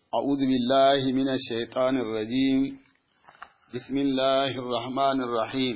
أعوذ بالله من الشيطان الرجيم بسم الله الرحمن الرحيم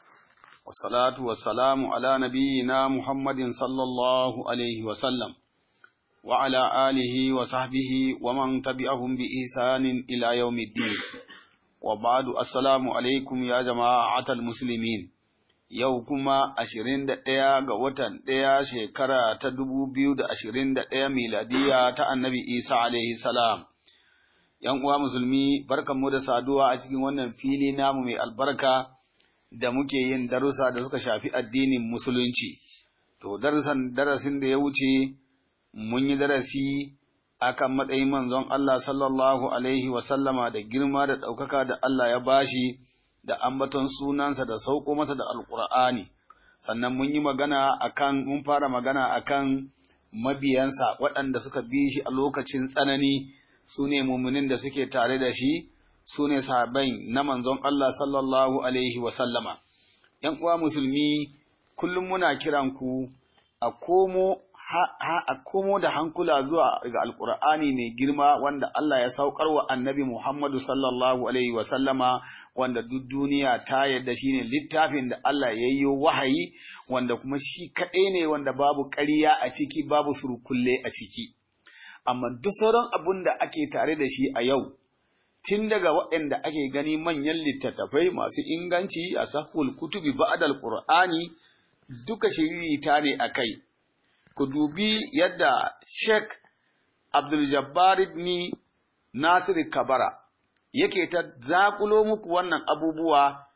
والصلاة والسلام على نبينا محمد صلى الله عليه وسلم وعلى آله وصحبه ومن تبعهم بإحسان إلى يوم الدين وبعد السلام عليكم يا جماعة المسلمين yau kuma ashirin da ɗaya ga watan ɗaya shekara ta dubu biyu da ashirin da ɗaya miladiya ta annabi Isa alaihi salam. ‘Yan uwa musulmi, barkanmu da saduwa a cikin wannan fili namu mai albarka da muke yin darussa da suka shafi addinin musulunci. To, darasin darasin da ya wuce, mun yi darasi akan matsayin manzon Allah sallallahu alaihi wasallama da girma da ɗaukaka da Allah ya bashi. da ambaton sunansa da sauko masa da alkur'ani sannan mun yi magana akan mun fara magana akan mabiyansa waɗanda suka bi shi a lokacin tsanani su ne muminin da suke tare da shi su ne sahabai na manzon Allah sallallahu alaihi wa sallama ‘yan uwa musulmi kullum muna kiran ku a komo ha a komo da hankula zuwa ga alkur'ani mai girma wanda Allah ya saukar wa annabi Muhammadu sallallahu alaihi wa sallama wanda duk duniya ta yadda shine littafin da Allah ya yi wahayi wanda kuma shi kaɗai ne wanda babu ƙarya a ciki babu surkulle a ciki amma duk sauran abun da ake tare da shi a yau tun daga waɗanda ake gani manyan littattafai masu inganci a sahul kutubi ba'dal qur'ani duka shiririta ne a kai ku dubi yadda Sheikh Abdul Jabbar ibn Nasir Kabara yake ta zakulo muku wannan abubuwa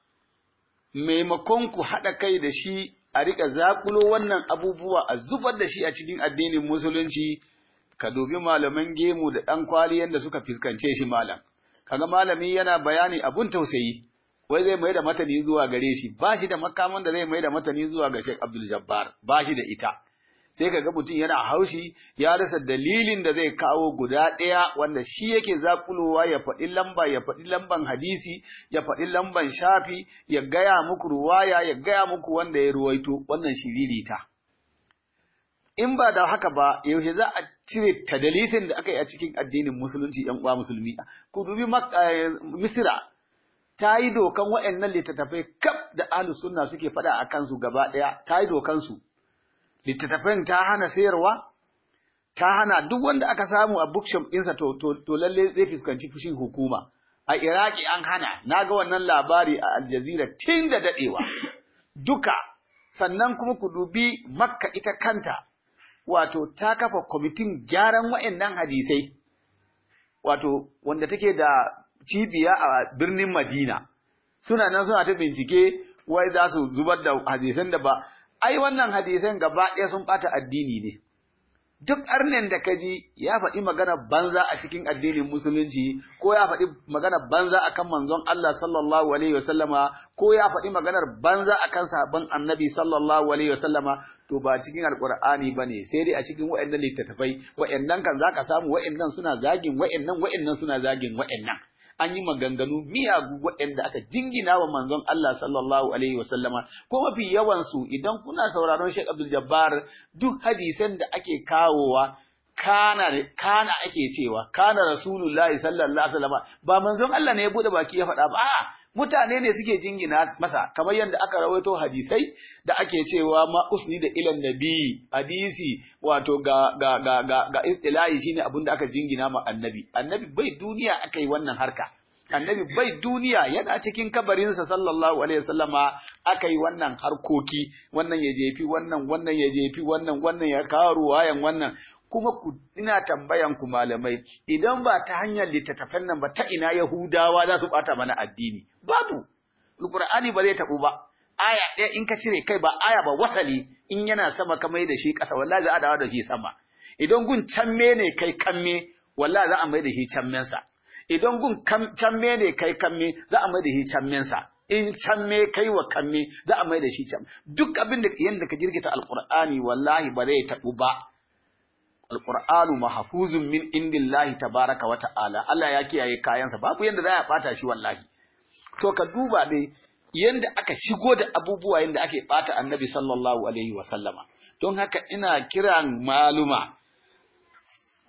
maimakon ku haɗa kai da shi a riƙa zakulo wannan abubuwa a zubar da shi a cikin addinin musulunci ka dubi malaman gemu da ɗan kwali yadda suka fuskance shi malam kaga malami yana bayani abun tausayi wai zai mai da matani zuwa gare shi ba shi da makaman da zai mai da matani zuwa ga Sheikh Abdul Jabbar ba shi da ita sai ka ga mutum yana haushi ya rasa dalilin da zai kawo guda ɗaya wanda shi yake zakulowa ya faɗi lamba ya faɗi lamban hadisi ya faɗi lamban shafi ya gaya muku ruwaya ya gaya muku wanda ya ruwaito wannan shiririta in ba da haka ba yaushe za a cire tadalisin da aka yi a cikin addinin musulunci yan uwa musulmi ku dubi misira ta yi dokan waɗannan littattafai kaf da ahlus sunna suke faɗa a kansu gaba ɗaya ta yi dokan su littattafan ta hana sayarwa ta hana duk wanda aka samu a bookshop ɗinsa to, to, to lalle zai fuskanci fushin hukuma a iraki an hana na ga wannan labari a aljazira tun da daɗewa duka sannan kuma ku dubi makka ita kanta wato ta kafa kwamitin gyaran wa'annan hadisai wato wanda take da cibiya a birnin madina suna nan suna ta bincike wai za su zubar da hadisan da ba ai wannan hadisan gaba ɗaya sun ɓata addini ne. Duk arnen da ka ji ya faɗi magana banza a cikin addinin musulunci ko ya faɗi magana banza akan manzon Allah sallallahu alaihi wasallama ko ya faɗi maganar banza akan sahabban annabi sallallahu alaihi wasallama to ba cikin alqur'ani bane sai dai a cikin wayannan littattafai wayannan kan zaka samu wayannan suna zagin wayannan wayannan suna zagin wayannan an yi maganganu miyagu waɗanda aka jingina wa manzon Allah sallallahu alaihi wasallama ko mafi yawansu idan kuna sauraron Sheikh Abdul Jabbar duk hadisan da ake kawowa kana kana ake cewa kana rasulullahi sallallahu alaihi wasallama ba manzon Allah ne ya bude baki ya faɗa ba a'a mutane ne suke jingina masa kamar yadda aka rawaito hadisai da ake cewa ma usni da ilan nabi hadisi wato ga ga ga ga, ga istilahi shine abin da aka jingina ma annabi annabi bai duniya aka yi wannan harka annabi bai duniya yana cikin kabarinsa sallallahu alaihi wasallama aka yi wannan harkoki wannan ya jefi wannan wannan ya jefi wannan wannan ya kawo ruwayan wannan kuma ku ina tambayan ku malamai idan ba ta hanyar littattafan nan ba ta ina Yahudawa za su bata mana addini babu Alqur'ani ba zai tabu ba aya ɗaya in ka cire kai ba aya ba wasali in yana sama ka mai da shi ƙasa wallahi za a dawo da shi sama idan gun camme ne kai kamme wallahi za a mai da shi cammensa idan gun camme ne kai kamme za a mai da shi cammensa in camme kai wa kamme za a mai da shi cam duk abin da yanda ka girgita alqur'ani wallahi ba zai tabu ba alqur'anu mahfuzun min indillahi tabaraka wa ta'ala Allah ya kiyaye kayansa babu yanda za a bata shi wallahi to ka duba dai yanda aka shigo da abubuwa yanda ake bata annabi sallallahu alaihi wa sallama don haka ina kiran maluma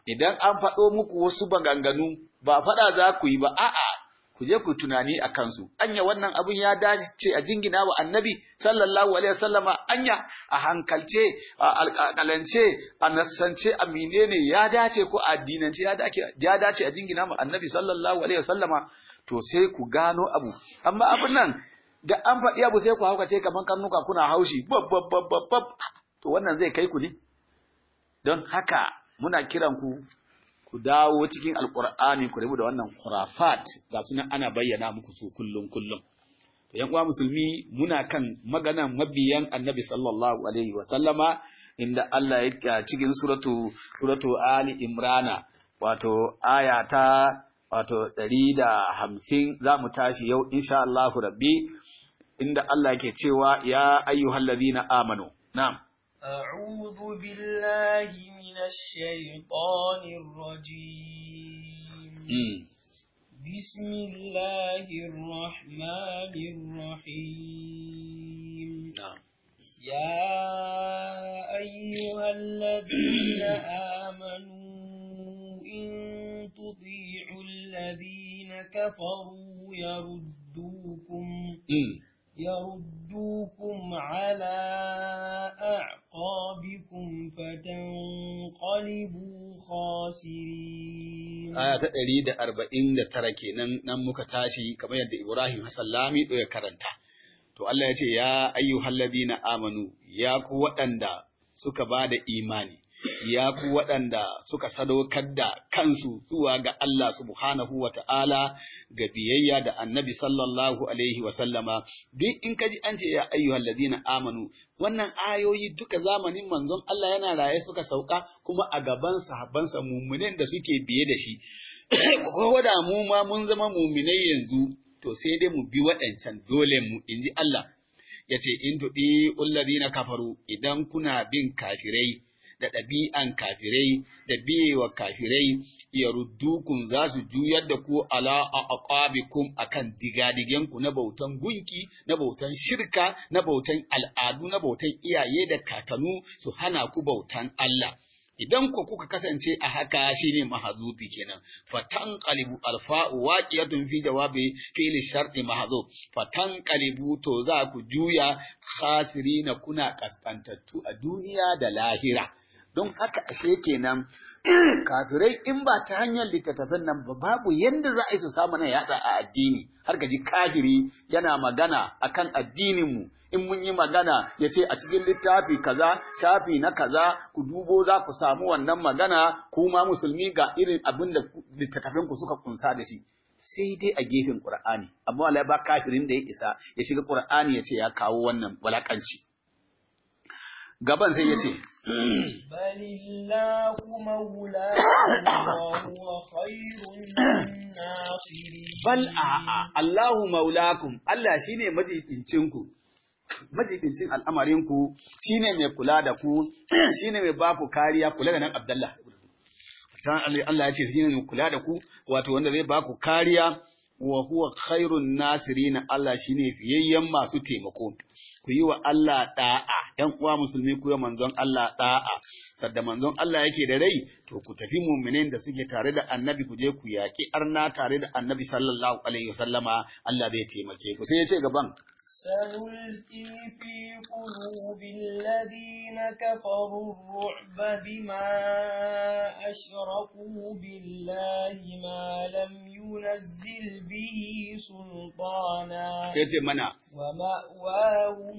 idan an faɗo muku wasu baganganu ba faɗa za ku yi ba a'a ku je ku tunani a kansu anya wannan abin ya dace a jingina wa annabi sallallahu alaihi wasallama anya a hankalce a alƙalance a nassance a menene ya dace ko a addinance ya dace ya dace a jingina wa annabi sallallahu alaihi wasallama to sai ku gano abu amma abin nan da an faɗi abu sai ku haukace kaman karnuka kuna haushi bab bab bab bab to wannan zai kai ku ne don haka muna kiran ku ku dawo cikin alkur'ani ku rabu da wannan khurafat ga sunan ana bayyana muku su kullum kullum to yan uwa musulmi muna kan maganan mabiyan annabi sallallahu alaihi wa sallama inda Allah ya cikin suratu suratu ali imrana wato aya ta wato 150 za mu tashi yau insha Allah rabbi inda Allah yake cewa ya ayyuhallazina amanu na'am أعوذ بالله من الشيطان الرجيم mm. بسم الله الرحمن الرحيم na'am يا أيها الذين آمنوا إن تطيعوا الذين كفروا يردوكم mm. يردوكم على أعقابكم فتنقلبوا خاسرين aya ta ɗari da arba'in da tara kenan nan muka tashi kamar yadda Ibrahim Hassan Lami ya karanta. To Allah ya ce, Ya ayyuhal ladina amanu, ya ku waɗanda suka ba da imani, ya ku waɗanda suka sadaukar da kansu zuwa ga Allah subhanahu wa ta'ala ga biyayya da annabi sallallahu alaihi wa sallama, duk in ka ji an ce ya ayyuhal ladina amanu, wannan ayoyi duka zamanin manzon Allah yana raye suka sauka kuma a gaban sahabbansa mummunen da suke biye da shi. Ko da mu ma mun zama muminai yanzu, to sai dai mu bi waɗancan dole mu inji Allah. Ya ce, In tuɗi na kafaru idan kuna bin kafirai, da ɗabi'an kafirai da biyewa kafirai ya ruddukun za su juyar da ku ala a aqabikum akan digadigenku na bautan gunki na bautan shirka na bautan al'adu na bautan iyaye da kakanu su hana ku bautan Allah idan ku kuka kasance a haka shine mahazubi kenan fatan qalibu alfa'u waqiyatun fi jawabi fi'li sharti mahzub fatan qalibu to za ku juya khasirina kuna kaskantattu a duniya da lahira don haka ashe kenan kafirai in ba ta hanyar littattafan nan ba babu yanda za a yi su samu na yatsa a addini har ka ji kafiri yana magana akan addinin mu in mun yi magana ya ce a cikin littafi kaza shafi na kaza ku dubo za ku samu wannan magana kuma musulmi ga irin abin da littattafan ku suka kunsa da shi sai dai a gefen Qur'ani amma wallahi ba kafirin da ya isa ya shiga Qur'ani ya ce ya kawo wannan walakanci gaban sai ya ce بل الله مولاكم وهو خير الناصرين bal a'a Allahu maulakum Allah shine majibincinku majibincin al'amarinku shine mai kula da ku shine mai ba ku kariya kula da nan Abdullah dan Allah ya ce shine mai kula da ku wato wanda zai ba ku kariya wa huwa khairun nasirin Allah shine fiyayyen masu taimako ku yi wa Allah da'a ‘yan uwa musulmi ku yi manzon Allah da'a sadda manzon Allah yake da rai to ku tafi mu'minin da suke tare da annabi ku je ku yaƙi arna tare da annabi sallallahu alaihi wasallama Allah zai taimake ku sai ya ce gaban سنلقي في قلوب الذين كفروا الرعب بما أشركوا بالله ما لم ينزل به سلطانا ya ce mana ومأواهم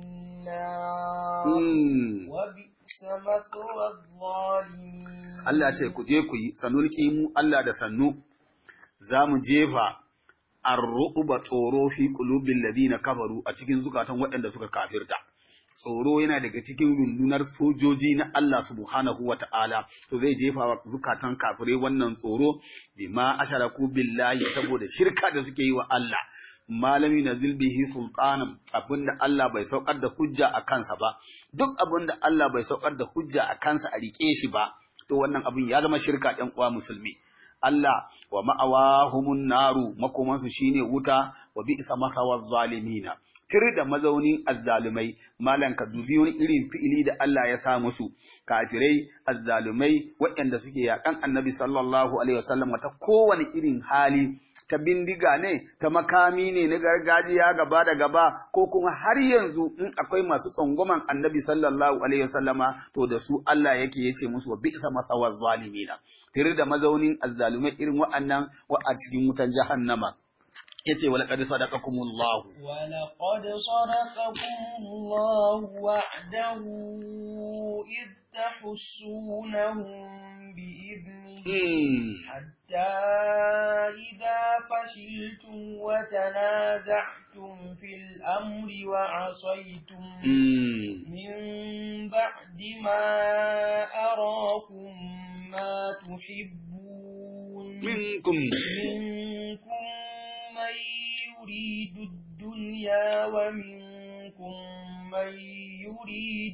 النار mm, وبئس مثوى الظالمين Allah ce ku je ku yi sanulki mu Allah da sannu za mu jefa arru'uba tsoro fi qulubil ladina kafaru a cikin zukatan waɗanda suka kafirta tsoro yana daga cikin rundunar sojoji na Allah subhanahu wa ta'ala to zai jefa wa zukatan kafirai wannan tsoro bima asharaku billahi saboda shirka da suke yi wa Allah malami na zilbihi sultanan abinda Allah bai saukar da hujja a kansa ba duk abinda Allah bai saukar da hujja a kansa a rike shi ba to wannan abin ya zama shirka ɗan uwa musulmi Allah wa ma'awahumun naru makomansu shine wuta wa bi'sa makawaz zalimina tir da mazaunin azzalumai malan ka dubi wani irin fi'ili da Allah ya sa musu kafirai azzalumai waɗanda suke yakan annabi sallallahu alaihi wasallam ta kowane irin hali ta bindiga ne ta makami ne na gargajiya gaba da gaba ko kuma har yanzu in akwai masu tsangwaman annabi sallallahu alaihi wasallama to da su Allah yake yace musu wa bi'sa masawaz zalimina tir da mazaunin azzalumai irin wa'annan wa a cikin wutan jahannama yace wala qad sadaqakumullahu ولقد صدقكم الله وعده إذ تحسونهم بإذنه حتى إذا فشلتم وتنازعتم في الأمر وعصيتم من بعد ما أراكم ما تحبون منكم منكم من يريد الدنيا ومنكم من يريد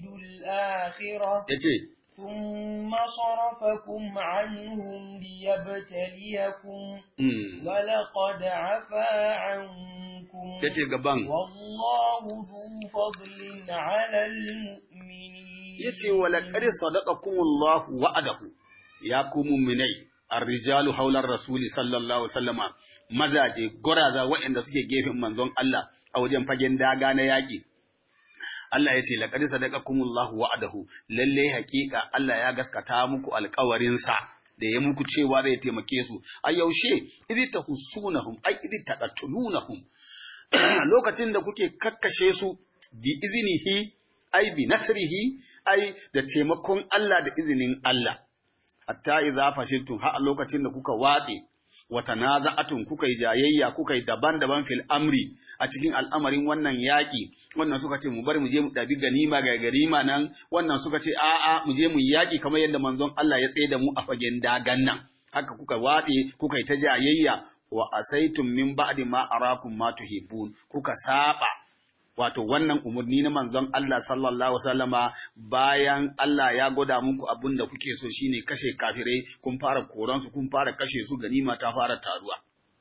الآخرة yace ثم صرفكم عنهم ليبتليكم mm. ولقد عفا عنكم yace gaban والله ذو فضل على المؤمنين yace wala qad sadaqakumullahu wa'adahu ya ku mu'minai ar-rijalu hawla ar-rasul sallallahu alaihi wasallama mazaje goraza waɗanda suke gefen manzon Allah a wajen fagen daga na yaki Allah ya ce laqad sadaqakumullahu wa'adahu lalle hakika Allah ya gaskata muku alƙawarin sa da ya muku cewa zai taimake su a yaushe idh tahussunahum ay idh taqatulunahum lokacin da kuke kakkashe su bi iznihi ay bi nasrihi ai da taimakon Allah da izinin Allah hatta idza fashiltum har a lokacin da kuka watse wa tanaza'atun kuka yi jayayya kuka yi daban-daban fil amri a cikin al'amarin wannan yaki wannan suka ce mu bari mu je mu dabi ganima ga ganima nan wannan suka ce a'a mu je mu yi yaki kamar yadda manzon Allah ya tsaye da mu a fagen dagan nan haka kuka watse kuka yi ta jayayya wa asaitum min ba'di ma arakum ma tuhibbun kuka saba wato wannan umarni na manzon Allah sallallahu alaihi wasallama bayan Allah ya gwada muku abin da kuke so shine kashe kafirai kun fara koran su kun fara kashe su ganima ta fara taruwa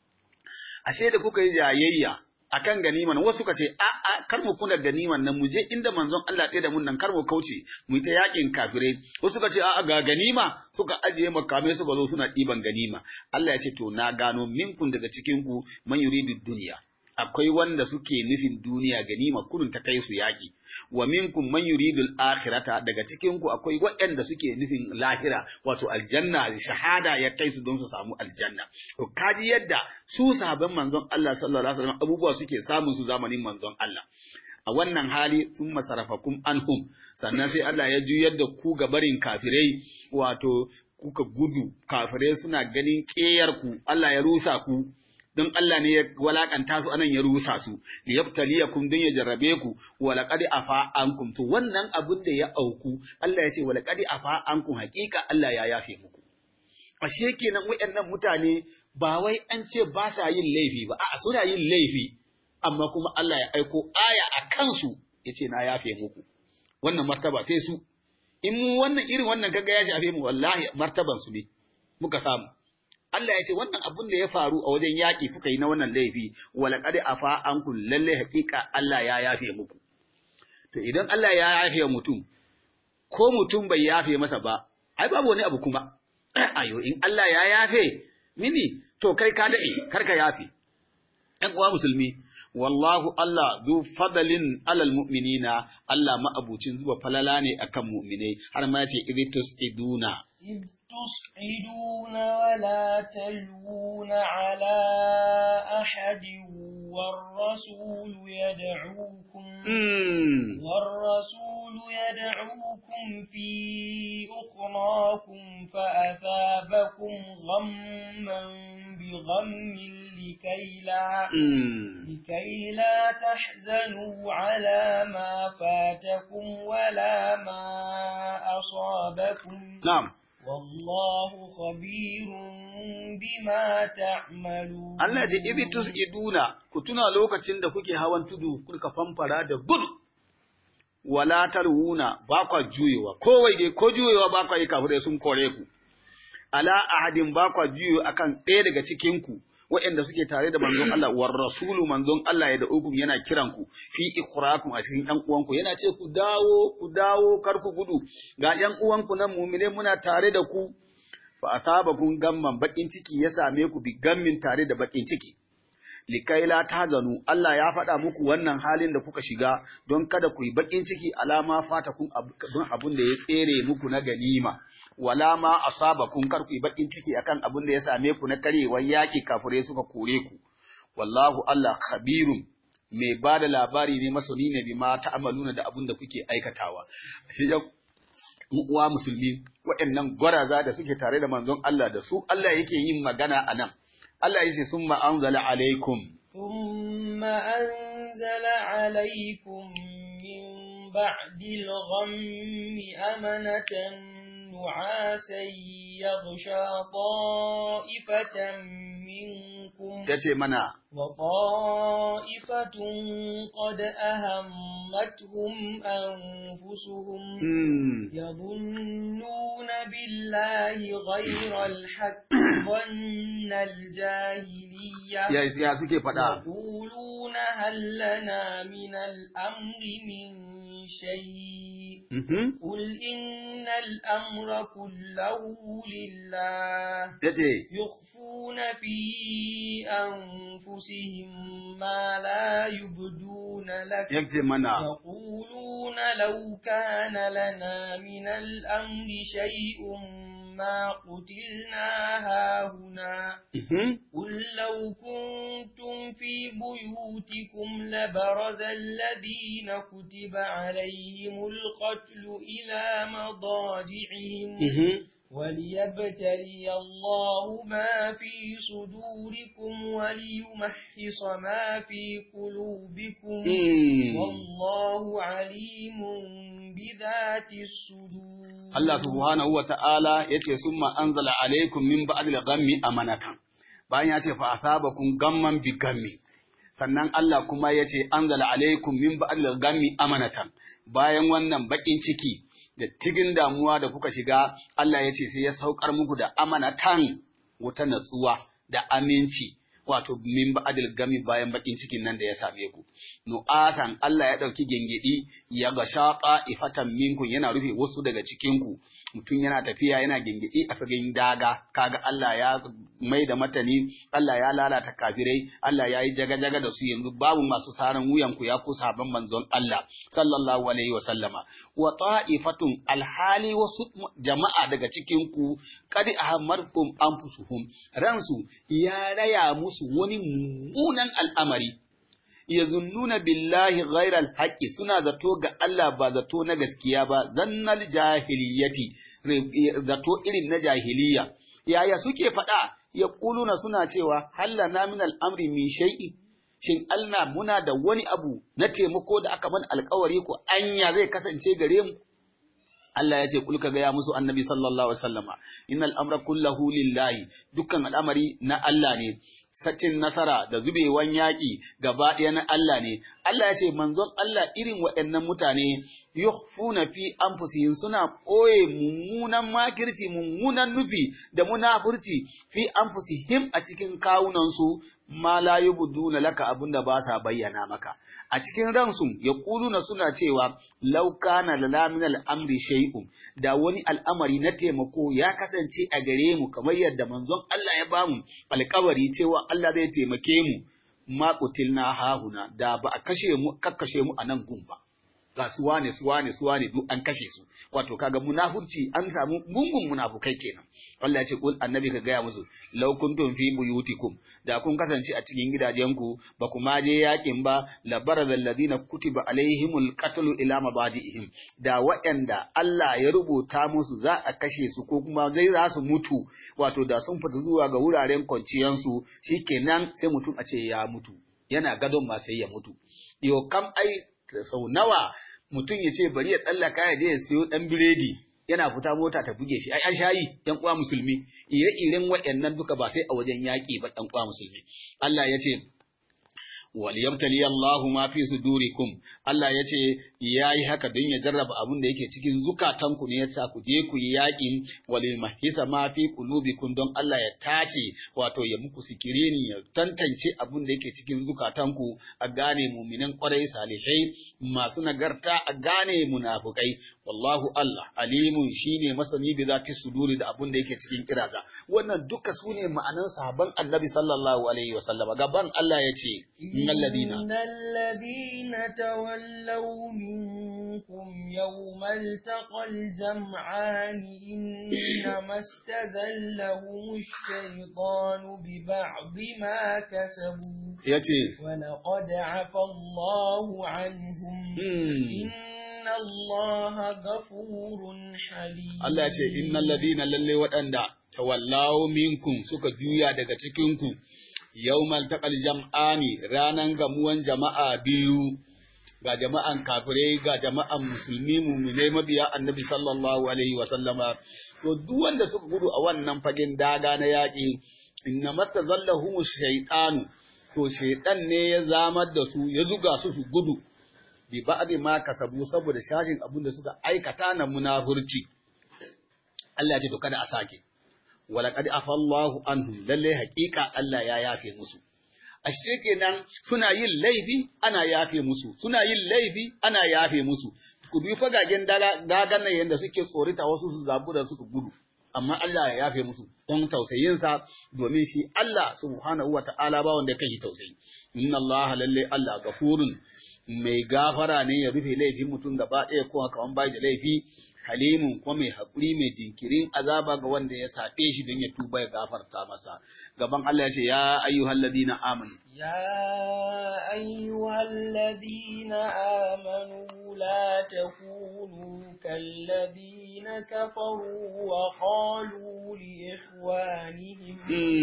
ashe da kuka yi jayayya akan ganiman wasu suka ce a a kar mu kuna ganiman nan mu je inda manzon Allah ɗaya da mun nan kar mu kauce mu ta yakin kafirai wasu suka ce a ga ganima suka ajiye makamai suka zo suna ɗiban ganima Allah ya ce to na gano minkun daga cikin ku man yuridu duniya akwai wanda suke nufin duniya ganima kunun ta kai su yaki wa minkum man yuridul akhirata daga cikin ku akwai waɗanda suke nufin lahira wato aljanna shahada ya kai su don su samu aljanna to kaji yadda su sahabban manzon Allah sallallahu alaihi wasallam abubuwa suke samun su zamanin manzon Allah a wannan hali sun masarafakum anhum sannan sai Allah ya juyar da ku ga barin kafirai wato kuka gudu kafirai suna ganin ƙeyar ku Allah ya rusa ku don Allah ne ya walakanta su anan ya rusa su liyabtaliyakum don ya jarrabe ku wa laqad afa ankum to wannan abin da ya auku Allah ya ce wa laqad afa ankum hakika Allah ya yafe muku ashe kenan wayannan mutane ba wai an ce ba sa yin laifi ba a'a suna yin laifi amma kuma Allah ya aiko aya a kansu yace na yafe muku wannan martaba sai su in mu wannan irin wannan kaga ya shafe mu wallahi martaban su ne muka samu Allah ya ce wannan abin da ya faru a wajen yaƙi kuka yi na wannan laifi wala qad afa ankum lalle haƙiƙa Allah ya yafe muku to idan Allah ya yafe mutum ko mutum bai yafe masa ba ai babu wani abu kuma ayo in Allah ya yafe mini to kai ka dade kar ka yafe ɗan uwa musulmi wallahu Allah zu fadalin alal mu'minina Allah ma'abucin zuwa falala ne akan mu'minai har ma ya ce idtus iduna إذ تصعدون ولا تلوون على أحد والرسول يدعوكم والرسول يدعوكم في أخراكم فأثابكم غما بغم لكي لا لكي لا تحزنوا على ما فاتكم ولا ما أصابكم نعم والله خبير بما تعملون Allah ce ibi tus'iduna ku tuna lokacin da kuke hawan tudu kuka famfara da gudu wala tarwuna ba kwa juyewa ko waige ko juyewa ba kwa yi kafirai sun kore ku ala ahadin ba kwa juyo akan ɗaya daga cikin ku waɗanda suke tare da manzon Allah war rasulu manzon Allah ya da'ukum yana kiran ku fi ikhrakum a cikin ɗan uwanku yana ce ku dawo ku dawo kar ku gudu ga ɗan uwanku nan mu'mine muna tare da ku fa asabakum gamman bakin ciki ya same ku bi gammin tare da bakin ciki likai la tahzanu Allah ya faɗa muku wannan halin da kuka shiga don kada ku yi bakin ciki alama fata kun don abun da ya tsere muku na ganima wala ma asabakum kar ku yi bakin ciki akan abun da ya same ku na karewar yaƙi kafirai suka kore ku wallahu Allah khabirun mai ba da labari ne masani ne bima ta'amaluna da abun da kuke aikatawa shi ya uwa musulmi waɗannan gwaraza da suke tare da manzon Allah da su Allah yake yin magana a nan Allah yace summa anzala alaikum ثم أنزل عليكم من بعد الغم أمنة نعاسا يغشى طائفة منكم yace mana وطائفة قد أهمتهم أنفسهم hmm, يظنون بالله غير الحق ظن الجاهلية ya ya suke faɗa يقولون هل لنا من الأمر من شيء Mhm. قل إن الأمر كله لله yace يخفون في أنفسهم ما لا يبدون لك yace mana يقولون لو كان لنا من الأمر شيء ما قتلنا هاهنا Mhm. قل لو كنتم في بيوتكم لبرز الذين كتب عليهم القتل إلى مضاجعهم Mhm. وليبتلي الله ما في صدوركم وليمحص ما في قلوبكم Hmm. والله عليم بذات الصدور Allah subhanahu wa ta'ala ya ce, Sun ma'anzala alaikum min ba'adil gammi amanatan, bayan ya ce, Fa'asabakum gamman bi gammi. Sannan Allah kuma ya ce, Anzala alaikum min ba'adil gammi amanatan, bayan wannan baƙin ciki da tigin damuwa da kuka shiga, Allah ya ce, sai ya saukar muku da amanatan wata natsuwa da aminci. Wato, min ba'adil gami bayan baƙin cikin nan da ya same ku. Nu'asan Allah ya ɗauki gengedi ya ga shaƙa ifatan minkun yana rufe wasu daga cikinku. Mutum yana tafiya yana gengedi a fagen daga, kaga Allah ya mai da matani, Allah ya lalata kafirai, Allah ya yi jaga-jaga da su yanzu babu masu saran wuyanku ya ku sabon manzon Allah, sallallahu alaihi wa sallama. Wa ta'ifatun alhali wasu jama'a daga cikinku, kadi ahammarkum anfusuhum, ransu ya raya musu wani mummunan al'amari. yazunnuna billahi ghairal haqqi suna zato ga Allah ba zato na gaskiya ba zannal jahiliyati zato irin na jahiliya yaya suke faɗa yaquluna suna cewa hallana min al'amri min shay'in shin Allah muna da wani abu na taimako da aka mana alkawari ko anya zai kasance gare mu Allah ya ce kul ka gaya musu annabi sallallahu alaihi wasallama innal amra kullahu lillahi dukkan al'amari na Allah ne sacin nasara da zubewan yaƙi gaba ɗaya na Allah ne Allah ya ce manzon Allah irin waɗannan mutane yukhfuna fi anfusihim suna ɓoye mummunan makirci mummunan nufi da munafurci fi anfusihim a cikin kawunansu ma la yubduna laka abinda ba sa bayyana maka a cikin ransu yaquluna suna cewa law kana lana min al-amri shay'un da wani al'amari na taimako ya kasance a gare mu kamar yadda manzon Allah ya bamu alƙawari cewa Allah zai taimake mu ma qutilna hahuna da ba a kashe mu kakkashe mu a nan gun ba ga su wane su wane su wane duk an kashe su wato kaga munafurci an samu gungun munafukai kenan Allah ya ce kul annabi ka gaya musu law kuntum fi buyutikum da kun kasance a cikin gidajenku ba ku ma je yakin ba la barazal ladina kutiba alaihimul qatlu ila mabadiihim da waɗanda Allah ya rubuta musu za a kashe su ko kuma zai za su mutu wato da sun fita zuwa ga wuraren kwanciyansu shikenan sai mutum a ce ya mutu yana gadon ma sai ya mutu yo kam ai sau nawa mutum ya ce bari ya tsallaka ya je ya siyo ɗan biredi yana fita mota ta buge shi ai an shayi ɗan uwa musulmi ire-iren waɗannan duka ba sai a wajen yaƙi ba ɗan uwa musulmi Allah ya ce waliyabtali Allahu ma fi sudurikum Allah ya ce yayi haka don ya jarraba abin da yake cikin zukatanku ne yasa ku je ku yi yakin walil mahisa ma fi qulubikum don Allah ya tace wato ya muku sikirini ya tantance abin da yake cikin zukatanku a gane mu'minan kwarai salihai masu nagarta a gane munafukai wallahu Allah alimun shine masani bi zati suduri da abin da yake cikin kiraza wannan duka sune ma'anan sahabban Annabi sallallahu alaihi wasallam gaban Allah ya ce إن الذين تولوا منكم يوم التقى الجمعان إنما استزلهم الشيطان ببعض ما كسبوا yace ولقد عفى الله عنهم إن الله غفور حليم Allah ya ce innal ladina lalle waɗanda tawallaw minkum suka juya daga cikin ku yawmal taqal jam'ani ranan gamuwan jama'a biyu ga jama'an kafirai ga jama'an musulmi mu'minai mabiya annabi sallallahu alaihi wa sallama to duk wanda suka gudu a wannan fagen daga na yaƙi inna matazallahum shaytanu to shaytan ne ya zamar da su ya zuga su su gudu bi ba'di ma kasabu saboda shashin abin da suka aikata na munafurci Allah ya ce to kada a sake walaqad afallahu anhum lalle haƙiƙa Allah ya yafe musu ashe kenan suna yin laifi ana yafe musu suna yin laifi ana yafe musu ku bi fagagen dagan nan yanda suke tsorita wasu su zabu da suka gudu amma Allah ya yafe musu don tausayinsa domin shi Allah subhanahu wa ta'ala ba wanda kai tausayi inna Allah lalle Allah gafurun mai gafara ne ya rufe laifin mutum gaba ɗaya ko kaman bai da laifi halimun ko mai haƙuri mai jinkirin azaba ga wanda ya saɓe shi don ya tuba ya gafarta masa gaban Allah ya ce ya ayyuhal ladina amanu يا أيها الذين آمنوا لا تكونوا كالذين كفروا وقالوا لإخوانهم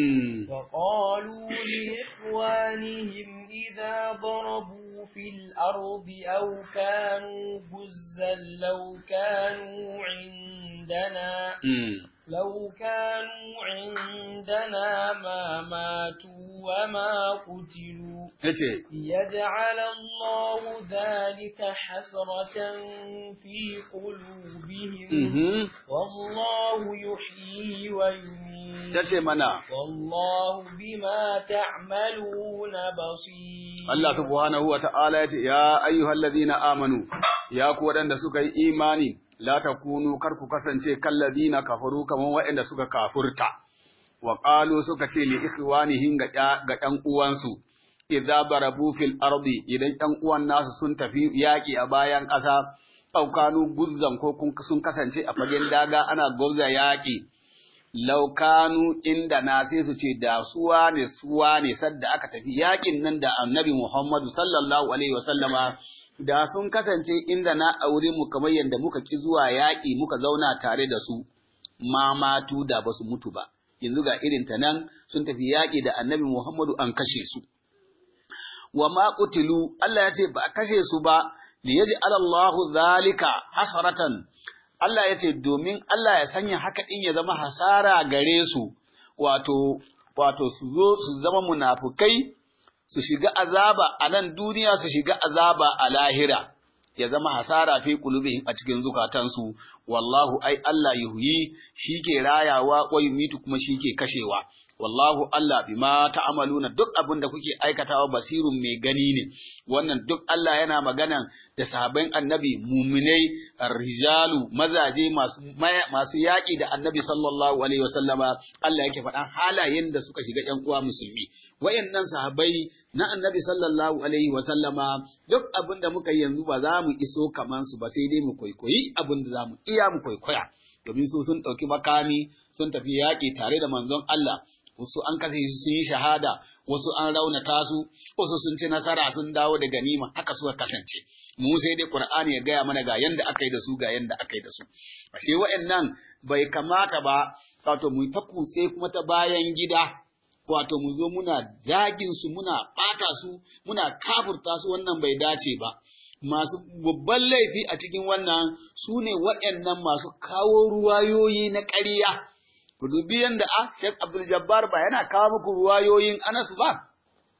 وقالوا لإخوانهم إذا ضربوا في الأرض أو كانوا غزا لو كانوا عندنا لو كانوا عندنا ما ماتوا وما قتلوا ليجعل الله ذلك حسرة في قلوبهم والله يحيي ويميت والله بما تعملون بصير الله سبحانه وتعالى يا أيها الذين آمنوا يا كودان suka yi imani la takunu kar ku kasance kalladina kafaru kaman waɗanda suka kafurta wa qalu suka ce li ikhwanihim ga ga ɗan uwansu idza barabu fil ardi idan ɗan uwan nasu sun tafi yaƙi a bayan ƙasa aw kanu guzzan ko sun kasance a fagen daga ana gurza yaƙi law kanu inda na sai su ce da suwa ne suwa ne sadda aka tafi yaƙin nan da annabi Muhammadu sallallahu alaihi wasallama da sun kasance inda na aure mu kamar yadda muka ki zuwa yaƙi muka zauna tare da su, ma matu da ba su mutu ba, yanzu ga irin ta nan sun tafi yaƙi da annabi Muhammadu an kashe su. Wa ma kutilu Allah ya ce ba a kashe su ba, li yaji alallahu zalika hasaratan, Allah ya ce domin Allah ya sanya haka ɗin ya zama hasara gare su, wato, wato su zo su zama munafukai su shiga azaba a nan duniya su shiga azaba a lahira ya zama hasara fi qulubihim a cikin zukatansu wallahu ai Allah yuhyi shike rayawa wa yumitu kuma shike kashewa wallahu Allah bima ta'amaluna duk abin da kuke aikatawa basirun mai gani ne wannan duk Allah yana magana da sahabban annabi muminai rijalu mazaje masu masu yaƙi da annabi sallallahu alaihi wasallama Allah yake faɗan halayen da suka shiga ƴan uwa musulmi wayannan sahabbai na annabi sallallahu alaihi wasallama duk abin da muka yanzu ba za mu iso kaman su ba sai dai mu kwaikwayi abin da za mu iya mu kwaikwaya domin su sun ɗauki makami sun tafi yaƙi tare da manzon Allah wasu an kashe su sun yi shahada wasu an raunata su wasu sun ci nasara sun dawo da ganima haka suka kasance mu sai dai qur'ani ya gaya mana ga yanda aka yi da su ga yanda aka yi da su ashe wa'annan bai kamata ba wato mu ta kutse kuma ta bayan gida wato mu zo muna zagin su muna bata su muna kafurta su wannan bai dace ba masu babban laifi a cikin wannan su ne waɗannan masu kawo ruwayoyi na ƙarya ku dubi yanda a Sheikh Abdul Jabbar ba yana kawo muku ruwayoyin Anas ba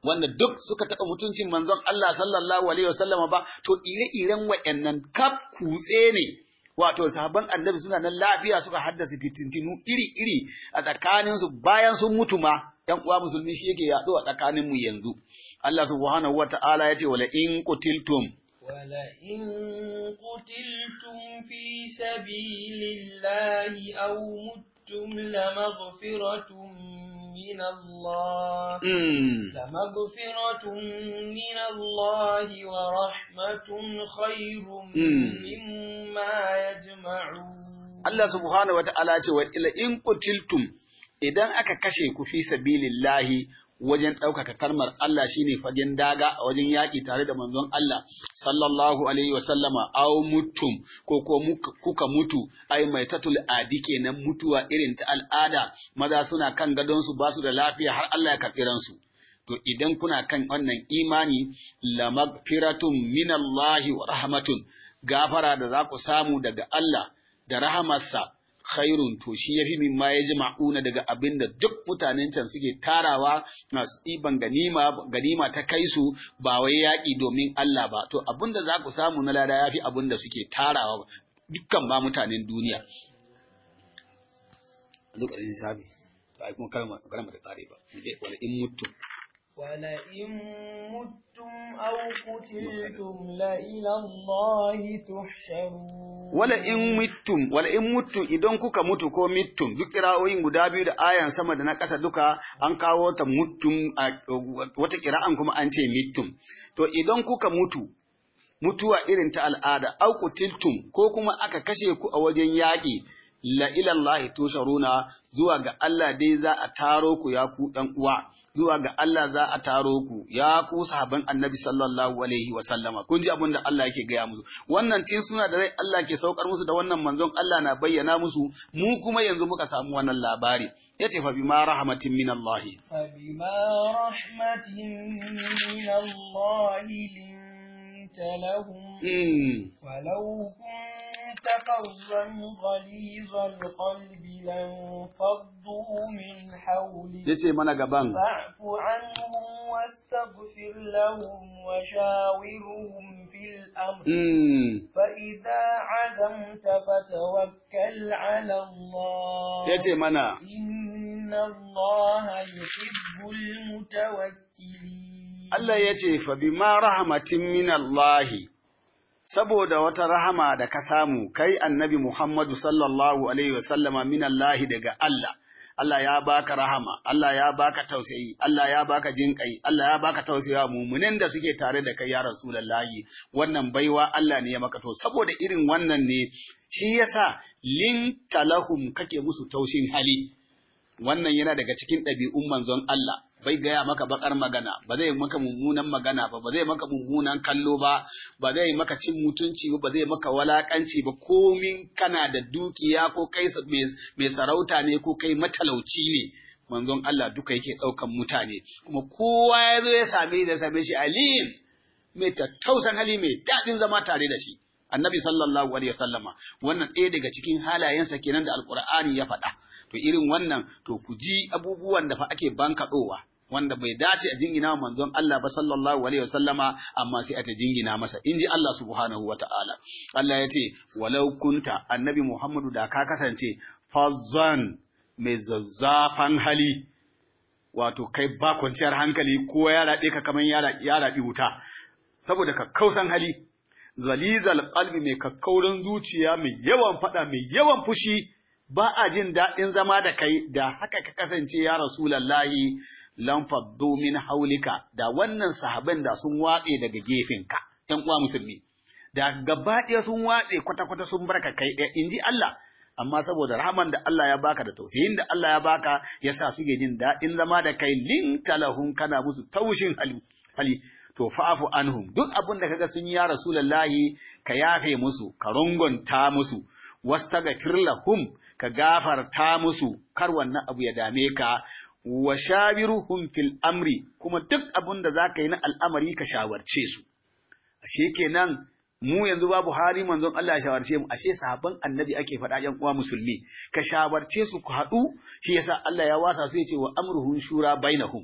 wanda duk suka taɓa mutuncin manzon Allah sallallahu alaihi wasallama ba to ire-iren wayannan kaf kutse ne wato sahabban annabi suna nan lafiya suka haddasa fitintinu iri-iri a tsakaninsu bayan sun mutu ma ‘yan uwa musulmi shi yake yaɗo a tsakaninmu yanzu. Allah subhanahu wa ta'ala ya ce, wala in kutiltum. Wala in kutiltum fi sabilillahi aw muttum la maghfiratun min Allah. La maghfiratun min Allah wa rahmatun khairun mimma yajma'un. Allah subhanahu wa ta'ala ya ce, wa in kutiltum idan aka kashe ku fi sabilillahi wajen ɗaukaka kalmar Allah shine fagen daga a wajen yaƙi tare da manzon Allah sallallahu alaihi wa sallama aw mutum ko ko kuka mutu ai mai tatul adi kenan mutuwa irin ta al'ada maza suna kan gadon su basu da lafiya har Allah ya karɓi ransu to idan kuna kan wannan imani la magfiratun minallahi wa rahmatun gafara da za ku samu daga Allah da rahamarsa khairun to shi yafi min ma ya jima'una daga abin da duk mutanen can suke tarawa masu ɗiban ganima ganima ta kai su ba wai yaƙi domin Allah ba to abin da za ku samu na lada yafi abin da suke tarawa dukkan ma mutanen duniya duk ƙarin sabi to ai kuma kalma kalma ta tsare ba je wala in mutum ولئن متم أو قتلتم لإلى الله تحشرون wala in mittum wala in mutum idan kuka mutu ko mittum duk kira'o'in guda biyu da ayan sama da na ƙasa duka an kawo ta mutum wata kira'an kuma an ce mittum to idan kuka mutu mutuwa irin ta al'ada au qutiltum ko kuma aka kashe ku a wajen yaƙi la ilallahi tusharuna zuwa ga Allah dai za a taro ku ya ku ɗan uwa zuwa ga Allah za a taro ku ya ku sahaban annabi sallallahu alaihi wa sallama kun ji abin da Allah yake gaya musu wannan tin suna da rai Allah ke saukar musu da wannan manzon Allah na bayyana musu mu kuma yanzu muka samu wannan labari yace fa bima rahmatin min Allah fa bima rahmatin min Allah linta lahum walau كنت فظا غليظ القلب لانفضوا من حولك yace mana gaban فاعف عنهم واستغفر لهم وشاورهم في الأمر mm. فإذا عزمت فتوكل على الله yace mana إن الله يحب المتوكلين Allah yace fa bima rahmatin min Allah saboda wata rahama da ka samu kai annabi Muhammadu sallallahu alaihi wasallama min Allah daga Allah Allah ya baka rahama Allah ya baka tausayi Allah ya baka jinƙai Allah ya baka tausaya mumunin da suke tare da kai ya Rasulullahi wannan baiwa Allah ne ya maka to saboda irin wannan ne shi yasa lin talahum kake musu taushin hali wannan yana daga cikin ɗabi'un manzon Allah bai gaya maka bakar magana ba zai maka mummunan magana ba ba zai maka mummunan kallo ba ba zai maka cin mutunci ba ba zai maka walakanci ba komin kana da dukiya ko kai mai sarauta ne ko kai matalauci ne manzon Allah duka yake ɗaukan mutane kuma kowa ya zo ya same da same shi alim mai tattausan hali mai daɗin zama tare da shi annabi sallallahu alaihi wasallama wannan ɗaya daga cikin halayensa kenan da alqur'ani ya faɗa to irin wannan to ku ji abubuwan da fa ake bankaɗowa wanda bai dace a jingina wa manzon Allah ba sallallahu alaihi wasallama amma sai a ta jingina masa inji Allah subhanahu wataala Allah ya ce walau kunta annabi Muhammadu da ka kasance fazzan mai zazzafan hali wato kai ba kwanciyar hankali ko ya raɗe ka kamar ya raɗi wuta saboda ka kausan hali zalizal qalbi mai kakkaurin zuciya mai yawan fada mai yawan fushi ba a jin daɗin zama da kai da haka ka kasance ya rasulallahi lan faddu min haulika da wannan sahaban da sun watse daga gefenka ƴan uwa musulmi da gaba ɗaya sun watse kwata-kwata sun barka kai ɗaya inji Allah amma saboda rahman da Allah ya baka da tausayin da Allah ya baka yasa suke jin daɗin zama da kai lin talahum kana musu taushin hali hali to fa'afu anhum duk abin da kaga sun yi ya rasulullahi ka yafe musu ka rungunta musu wastaghfir lahum ka gafarta musu kar wannan abu ya dame ka wa shawiruhum fil amri kuma duk abin da zaka yi na al'amari ka shawarce su ashe kenan mu yanzu babu hali manzon Allah ya shawarce mu ashe sahabban annabi ake faɗa yan uwa musulmi ka shawarce su ku haɗu shi yasa Allah ya wasa su yace wa amruhum shura bainahum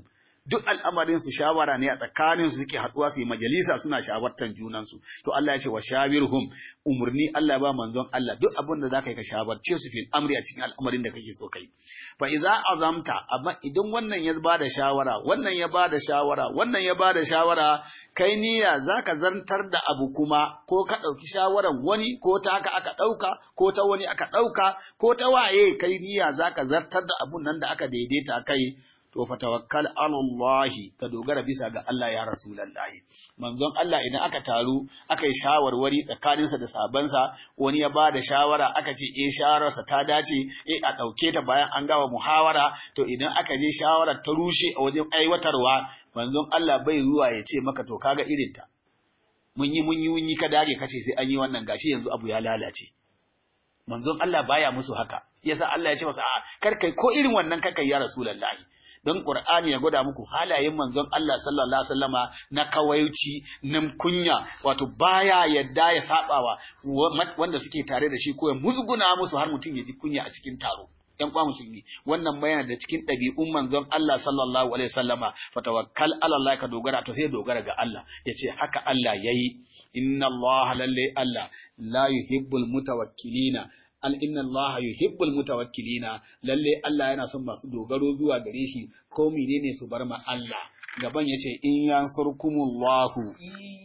duk al'amarin su shawara ne a tsakanin su suke haduwa su yi majalisa suna shawartan junan su to Allah ya ce wa shawirhum umurni Allah ba manzon Allah duk abin da zaka yi ka shawarce su fil amri a cikin al'amarin da kake so kai fa iza azamta amma idan wannan ya bada shawara wannan ya bada shawara wannan ya bada shawara kai niyya zaka zantar da abu kuma ko ka dauki shawaran wani ko ta haka aka dauka ko ta wani aka dauka ko ta waye kai niyya zaka zartar da abun nan da aka daidaita kai to fa tawakkal ala Allah ka dogara bisa ga Allah ya rasulullahi manzon Allah idan aka taru aka yi shawarwari tsakaninsa da sabansa wani ya ba da shawara aka ce eh shawararsa ta dace eh a ɗauke ta bayan an gawa muhawara to idan aka je shawarar ta rushe a wajen aiwatarwa manzon Allah bai ruwa ya ce maka to kaga irin ta mun yi mun yi mun yi ka dage kace sai an yi wannan gashi yanzu abu ya lalace manzon Allah baya musu haka yasa Allah ya ce masa a kar kai ko irin wannan kar kai ya rasulullahi don Qur'ani ya gwada muku halayen manzon Allah sallallahu alaihi wasallama na kawaici na kunya wato baya yadda ya sabawa wanda suke tare da shi ko ya musguna musu har mutum ya ji kunya a cikin taro ‘yan kwa musulmi wannan bayana da cikin ɗabi'un manzon Allah sallallahu alaihi wasallama fa tawakkal ala Allah ka dogara to sai dogara ga Allah yace haka Allah yayi inna Allah lalle Allah la yuhibbul mutawakkilina al inna Allah yuhibbul mutawakkilina lalle Allah yana son masu dogaro zuwa gare shi ko menene su bar ma Allah gaban yace in yansurkumullahu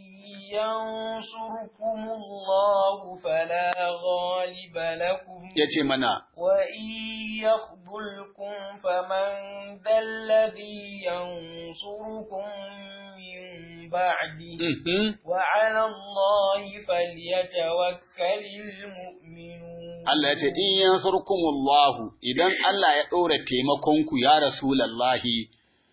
ينصركم الله فلا غالب لكم yace mana وإن يخذلكم فمن ذا الذي ينصركم من بعده mhm, وعلى الله فليتوكل المؤمنون Allah yace in yansurkumullahu idan Allah ya ɗora taimakonku ya rasulallahi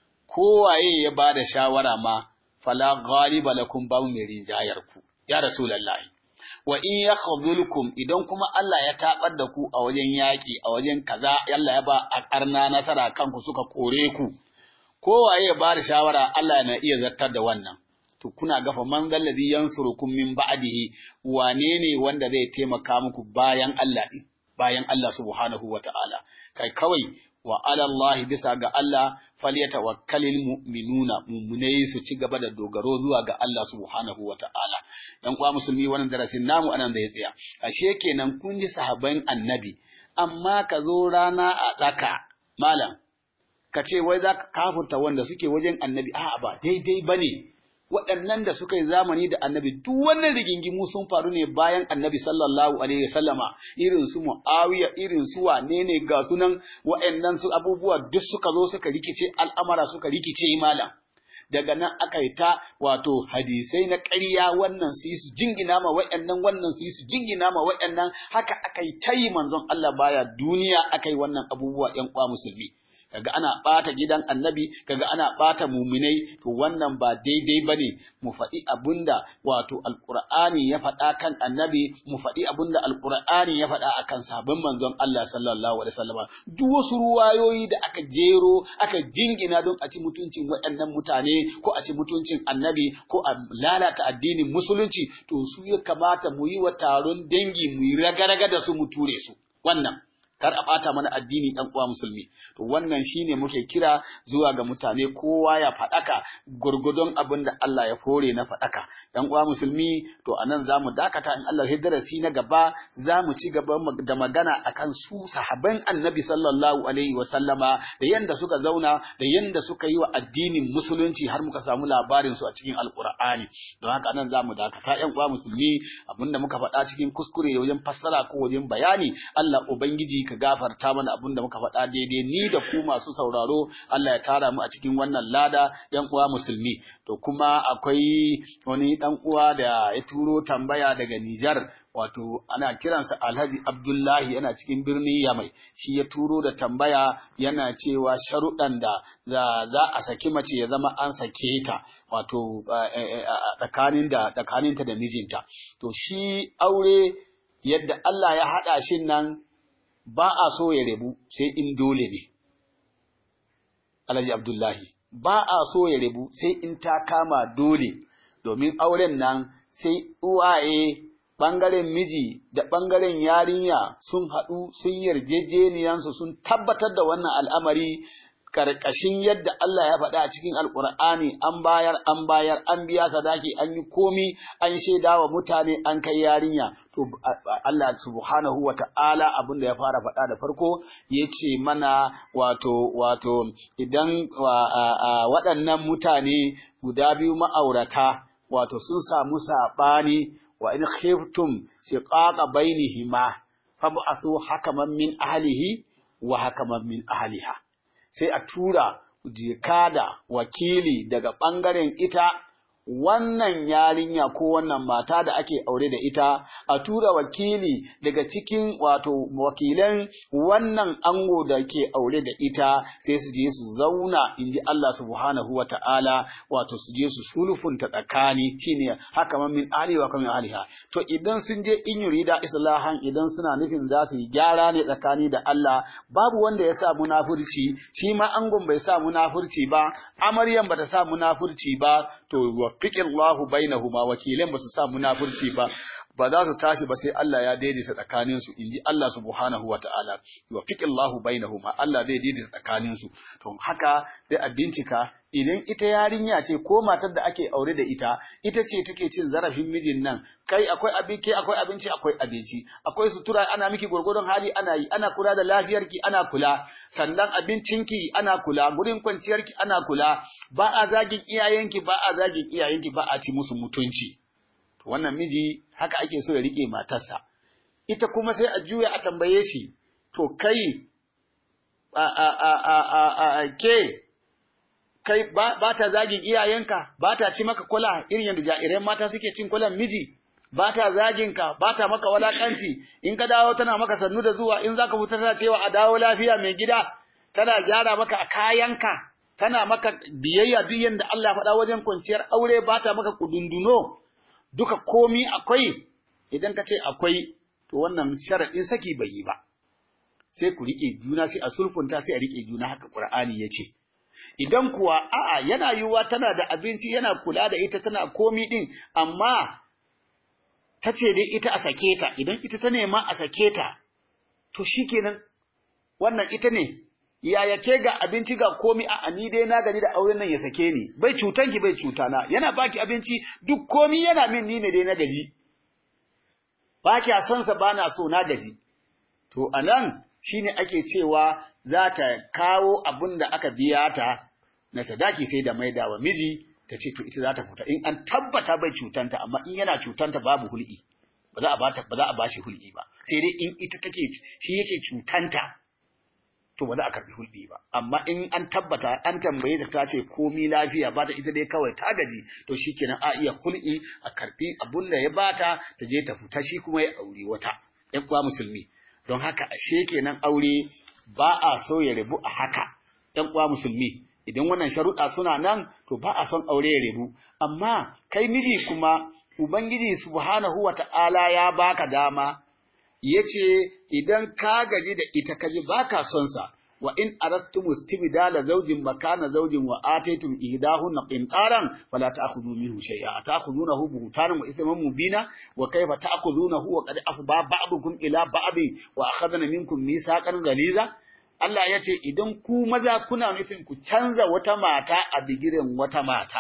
kowaye ya bada shawara ma fala ghaliba lakum babu mai rinjayar ku ya rasulallahi wa in yakhzulkum idan kuma Allah ya tabar da ku a wajen yaki a wajen kaza Allah ya ba a karna nasara kanku suka kore ku kowaye ya bada shawara Allah na iya zartar da wannan to kuna gafa man zalladhi yansurukum min ba'dihi wane ne wanda zai taimaka muku bayan Allah din bayan Allah subhanahu wata'ala kai kawai wa ala Allah bisa ga Allah falyatawakkalul mu'minuna mu'minai su ci gaba da dogaro zuwa ga Allah subhanahu wata'ala dan kwa musulmi wannan darasin namu anan zai tsaya ashe kenan kun ji sahabban annabi amma ka zo rana a tsaka malam ka ce wai za ka kafurta wanda suke wajen annabi a'a ba daidai bane waɗannan da suka yi zamani da annabi duk wannan rigingimu sun faru ne bayan annabi sallallahu alaihi wasallama irin su muawiya irin su wane ne ga sunan waɗannan su abubuwa duk suka zo suka rikice al'amara suka rikice malam daga nan aka yi ta wato hadisai na ƙarya wannan su yi su jingina ma waɗannan wannan su yi su jingina ma waɗannan haka aka yi ta yi manzon Allah baya duniya aka yi wannan abubuwa ƴan kwa musulmi kaga ana ɓata gidan annabi kaga ana ɓata muminai to wannan ba daidai bane mu faɗi abunda wato alqur'ani ya faɗa kan annabi mu faɗi abunda alqur'ani ya faɗa akan sabon manzon Allah sallallahu alaihi wasallam duk wasu ruwayoyi da aka jero aka jingina don a ci mutuncin waɗannan mutane ko a ci mutuncin annabi ko a lalata addinin musulunci to su ya kamata mu yi wa taron dangi mu yi raga-raga da su mu ture su wannan kar a ɓata mana addini ɗan uwa musulmi to wannan shine muke kira zuwa ga mutane kowa ya faɗaka gurgudun abin da Allah ya fore na faɗaka ɗan uwa musulmi to anan zamu dakata in Allah ya darasi na gaba zamu ci gaba da magana akan su sahaban Annabi sallallahu alaihi wa sallama da yanda suka zauna da yanda suka yi wa addinin musulunci har muka samu labarin su a cikin alqur'ani don haka anan zamu dakata ƴan uwa musulmi abinda muka faɗa cikin kuskure wajen fassara ko wajen bayani Allah ubangiji ka gafarta mana abin da muka faɗa daidai ni da ku masu sauraro Allah ya tara mu a cikin wannan lada yan uwa musulmi to kuma akwai wani dan uwa da ya turo tambaya daga Nijar wato ana kiransa Alhaji Abdullahi yana cikin birnin Yamai shi ya turo da tambaya yana cewa sharuɗan da za a saki mace ya zama an sake ta wato tsakanin da tsakaninta da mijinta to shi aure yadda Allah ya haɗa shi nan ba a so ya rabu sai in dole ne. Alhaji Abdullahi, ba a so ya rabu sai in ta kama dole, domin auren nan sai uwaye ɓangaren miji da ɓangaren yarinya sun haɗu sun yarjejeniyansu sun tabbatar da wannan al'amari karkashin yadda Allah ya faɗa a cikin alkur'ani an bayar an bayar an biya sadaki an yi komi an shaida wa mutane an kai yarinya to Allah subhanahu wa ta'ala abin da ya fara faɗa da farko ya ce mana wato wato idan waɗannan mutane guda biyu ma'aurata wato sun samu saɓani wa in khiftum shiqaqa bainihima fab'athu hakaman min ahlihi wa hakaman min ahliha sai a tura jikada wakili daga ɓangaren ita wannan yarinya ko wannan mata da ake aure da ita a tura wakili daga cikin wato wakilan wannan ango da ke aure da ita sai su je su zauna in ji Allah subhanahu wa ta'ala wato su je su sulfunta tsakani shine haka man min ahli wa kamin ahliha to idan sun je in yurida islahan idan suna nufin za su yi gyara ne tsakani da Allah babu wanda ya sa munafurci shi ma angon bai sa munafurci ba amaryan bata sa munafurci ba to wafiqin Allahu bainahuma wakilan ba su sa munafurci ba ba za su tashi ba sai Allah ya daidaita tsakanin su inji Allah subhanahu wata'ala wafiqin Allahu bainahuma Allah zai daidaita tsakanin su to haka sai a bincika idan ita yarinya ce ko matar da ake aure da ita ita ce take cin zarafin mijin nan kai akwai abinci akwai abinci akwai abinci akwai sutura ana miki gurgurdon hali ana yi ana kula da lafiyarki ana kula sannan abincinki ana kula gurin kwanciyarki ana kula ba a zagin iyayenki ba a zagin iyayenki ba a ci musu mutunci to wannan miji haka ake so ya rike matarsa ita kuma sai a juya a tambaye shi to kai a a a a a ke kai ba ta zagin iyayenka ba ta ci maka kula irin yadda jairai mata suke cin kulan miji ba ta zagin ka ba ta maka walakanci in ka dawo tana maka sannu da zuwa in zaka fita tana cewa a dawo lafiya mai gida tana gyara maka a kayanka tana maka biyayya duk yanda Allah faɗa wajen kwanciyar aure ba ta maka kudunduno duka komi akwai idan ka ce akwai to wannan sharaɗin saki bai yi ba sai ku riƙe juna sai a sulfunta sai a riƙe juna haka Qur'ani ya ce idan kuwa a'a yana yiwuwa tana da abinci yana kula da ita tana komi din amma ta ce dai ita a sake ta idan ita ta nema a sake ta to shikenan wannan ita ne yaya ke ga abinci ga komi a ni dai na gani da auren nan ya sake ni bai cutan ki bai cutana yana baki abinci duk komi yana min ni ne dai na gaji ba kya son sa bana so na gaji to anan shine ake cewa za ta kawo abin da aka biya ta na sadaki sai da maida wa miji ta ce to ita za ta fita in an tabbata bai cutanta amma in yana cutanta babu hul'i ba za a ba ba za a bashi hul'i ba sai dai in ita take shi yake cutanta to ba za a karbi hulɗi ba amma in an tabbata an tambaye ta ta ce komi lafiya ba ta ita dai kawai ta gaji to shikenan a iya hulɗi a karbi abun da ya bata ta je ta fita shi kuma ya aure wata ƴan uwa musulmi don haka ashe kenan aure ba a so ya rabu a haka ƴan uwa musulmi idan wannan sharuɗa suna nan to ba a son aure ya rabu amma kai miji kuma ubangiji subhanahu wata'ala ya baka dama yace idan ka gaji da ita kaji baka son sa wa in aradtum istibdala zawjin makana zawjin wa ataytum ihdahunna qintaran fala ta'khudhu minhu shay'a ta'khudhunahu buhtanan wa ithman mubina wa kayfa ta'khudhunahu wa qad afba ba'dukum ila ba'd wa akhadna minkum mithaqan ghaliza Allah ya ce idan ku maza kuna nufin ku canza wata mata a bigiren wata mata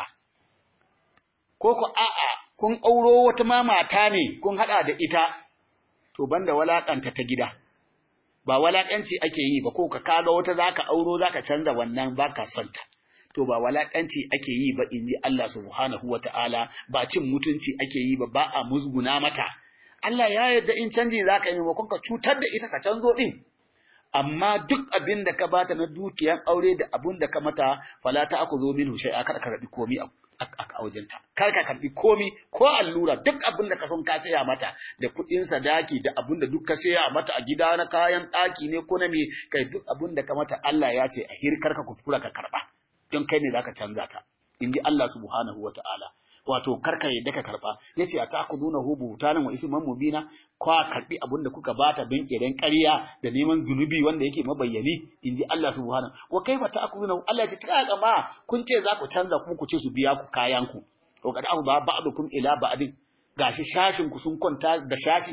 ko ku a'a kun auro wata ma mata ne kun hada da ita to banda walakanta ta gida ba walakanci ake yi ba ko ka kaga wata zaka auro zaka canza wannan baka son ta to ba walakanci ake yi ba inji Allah subhanahu wataala ba cin mutunci ake yi ba ba a musguna mata Allah ya yarda in canji zaka yi maimakon ka cutar da ita ka canzo din amma duk abin da ka bata na dukiyan aure da abin da ka mata fala ta aku zo minhu shay'a kada ka rabi komi a wajenta kar ka karbi komi ko allura duk abin da ka son ka saya mata da kuɗin sadaki da abin da duk ka saya mata a gida na kayan ɗaki ne ko na me kai duk abin da ka mata Allah ya ce a hirkar ka kuskura ka karba don kai ne zaka canza ta in ji Allah subhanahu wata'ala wato karka yadda ka karba yace atakuduna hu butanan wa isman mubina kwa karbi abin da kuka bata don kiran ƙarya da neman zunubi wanda yake mabayyani inji Allah subhanahu wa kaifa ta'kuduna Allah ya ce ta ma kun ce za ku canza kuma ku ce su biya ku kayan ku to kada abu ba ba'dukum ila ba'din gashi shashin ku sun kwanta da shashi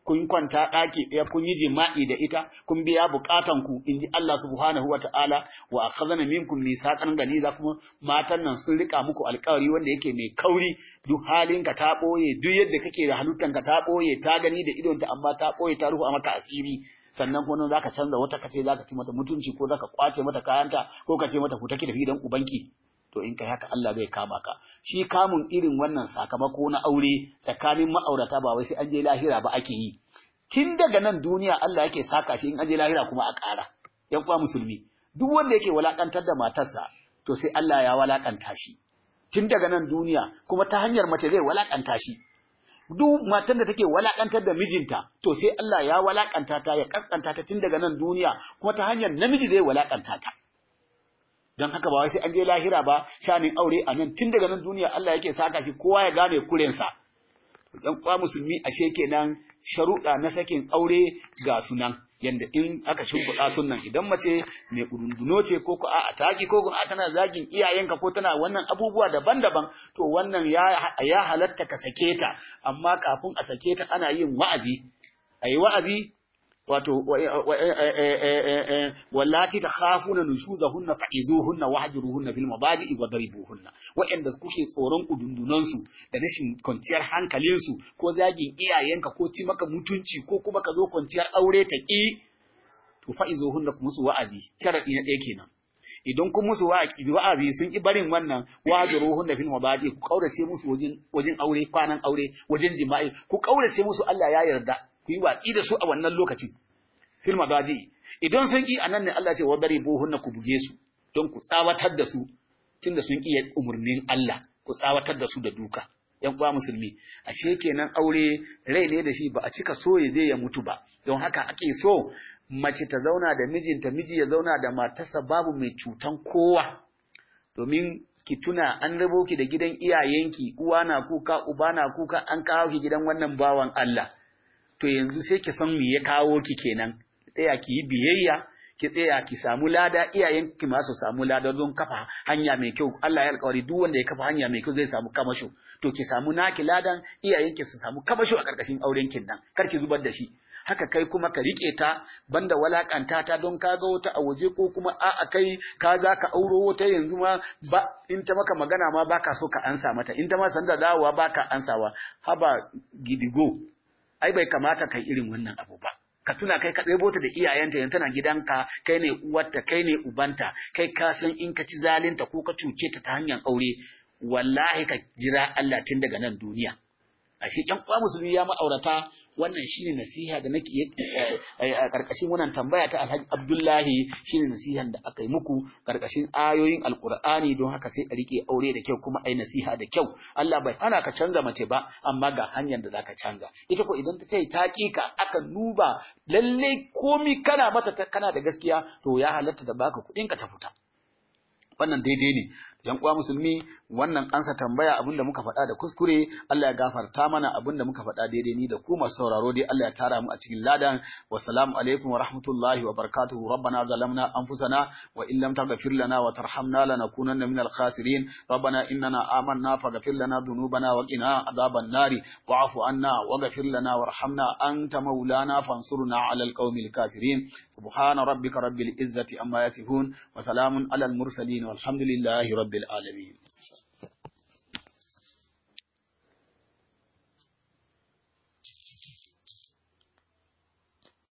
kun kwanta ɗaki ɗaya kun yi jima'i da ita kun biya bukatan ku inji Allah subhanahu wata'ala wa akhadna minkum misaqan ganiza kuma matan nan sun rika muku alƙawari wanda yake mai kauri duk halin ka ta boye duk yadda kake da halittan ka ta boye ta gani da idonta amma ta boye ta rufa maka asiri sannan kuma zaka canza wata kace zaka ci mata mutunci ko zaka kwace mata kayanta ko ka ce mata ku take da gidan ubanki to in kai haka Allah zai kama ka shi kamun irin wannan sakamako na aure tsakanin ma'aurata ba wai sai an je lahira ba ake yi tun daga nan duniya Allah yake saka shi in an je lahira kuma a ƙara yan uwa musulmi duk wanda yake walakantar da matarsa to sai Allah ya walakanta shi tun daga nan duniya kuma ta hanyar mace zai walakanta shi duk matan da take walakantar da mijinta to sai Allah ya walakanta ta ya kaskanta ta tun daga nan duniya kuma ta hanyar namiji zai walakanta ta don haka ba wai sai an je lahira ba shanin aure a nan tun daga nan duniya Allah yake saka shi kowa ya gane kurensa dan kwa musulmi ashe kenan sharuɗa na sakin aure ga sunan yanda in aka shimfiɗa sunan idan mace mai kudunduno ce ko ko a taki ko ko tana zagin iyayenka ko tana wannan abubuwa daban-daban to wannan ya ya halatta ka sake ta amma kafin a sake ta ana yin wa'azi ayi wa'azi wato wallati takhafuna nushuzahunna fa'izuhunna wahjuruhunna fil mabadi'i wadribuhunna wa'anda kuke tsoron kudundunan su da rashin kwanciyar hankalin su ko zagin iyayenka ko ci maka mutunci ko kuma ka zo kwanciyar aure ta ki to fa'izuhunna ku musu wa'azi sharadi na ɗaya kenan idan kun musu wa'azi sun ki barin wannan wahjuruhunna fil mabadi'i ku kaurace musu wajen wajen aure kwanan aure wajen jima'i ku kaurace musu Allah ya yarda ku yi watsi da su a wannan lokacin fil madaji idan sun ki anan ne Allah ce wa bari buhunna ku buge su don ku tsawatar da su tunda sun ki umurnin Allah ku tsawatar da su da duka yan uwa musulmi ashe kenan aure rai ne da shi ba a cika so ya je ya mutu ba don haka ake so mace ta zauna da mijinta miji ya zauna da matarsa babu mai cutan kowa domin ki tuna an rabo ki da gidan iyayenki uwa na kuka uba na kuka an kawo ki gidan wannan bawan Allah to yanzu sai ki san me ya kawo ki kenan tsaya ki yi biyayya ki tsaya ki samu lada iyayen ki ma su samu lada don kafa hanya mai kyau Allah ya alƙawari duk wanda ya kafa hanya mai kyau zai samu kamasho to ki samu naki ladan iyayen ki su samu kamasho a ƙarƙashin auren kin nan kar ki zubar da shi haka kai kuma ka rike ta banda walakanta ta don ka ga wata a waje ko kuma a a kai ka za ka auro wata yanzu ma ba in ta maka magana ma baka so ka ansa mata in ta ma sanda dawowa baka ansawa haba gidigo ai bai kamata kai irin wannan abu ba ka tuna kai ka ɗebo ta da iyayenta yanzu tana gidanka kai ne uwarta kai ne ubanta kai ka san in ka ci zalinta ko ka cuce ta ta hanyar aure wallahi ka jira Allah tun daga nan duniya ashe ƴan uwa musulmi ya ma'aurata wannan shine nasiha da nake a karkashin wannan tambaya ta Alhaji Abdullahi shine nasihan da aka yi muku karkashin ayoyin Alkur'ani don haka sai a rike aure da kyau kuma ai nasiha da kyau Allah bai hana ka canza mace ba amma ga hanyar da zaka canza ita ko idan ta ce ta ka aka duba lalle komi kana mata kana da gaskiya to ya halatta da baka kuɗin ka ta fita wannan daidai ne yan uwa musulmi wannan ansa tambaya abinda muka faɗa da kuskure Allah ya gafarta mana abinda muka faɗa daidai ni da ku masu sauraro dai Allah ya tara mu a cikin ladan wassalamu alaikum wa rahmatullahi wa barakatuhu rabbana zalamna anfusana wa in lam taghfir lana wa tarhamna lanakunanna minal khasirin rabbana innana amanna faghfir lana dhunubana wa qina adhaban nari wa'fu anna waghfir lana warhamna anta maulana fansurna 'alal qaumil kafirin subhana rabbika rabbil izzati amma yasifun wa salamun 'alal mursalin والحمد لله رب العالمين